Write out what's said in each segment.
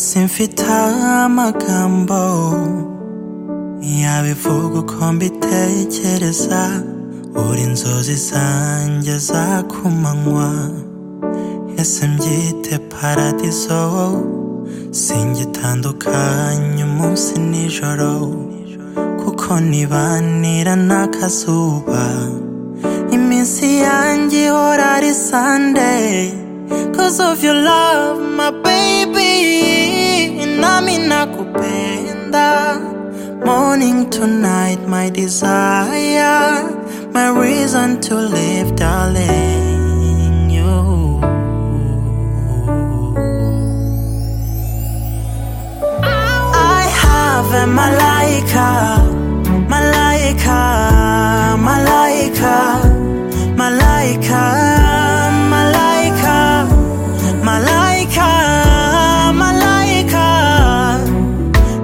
simfite amagambo yabivuga uko mbitekereza uri inzozi zanjye za kumanywa ese mbyite paradizo singitandukanye umunsi nijoro kuko nibanira n'akazuba iminsi yanjye ihora ari sandeyi cause of your love my baby nami nakupenda morning to night my desire my reason to live darling you I have a malaika malaika malaika malaika malaika malaika malaika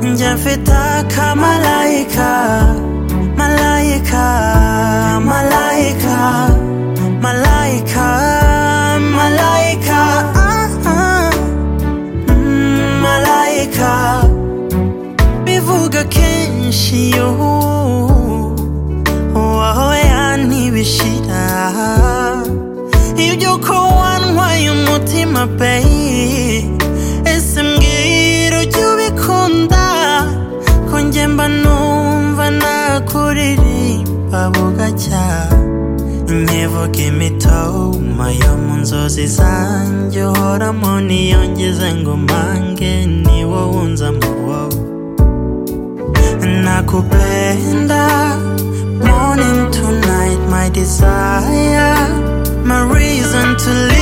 njye mfite akamalayika malayika malayika malayika malayika ah, ah. Mm, malayika bivuga kenshi yuhu waho yantibishira iby'uko wantwaye umutima peyi ese mbwira ujya ubikunda ko njye mba numva nakuririmba bugacya nkivuga imitoma yo mu nzozi zanjye uhoramo niyongeze ngo mpange ni wowe unzamo wowe nakupenda morning to night my desire my reason to live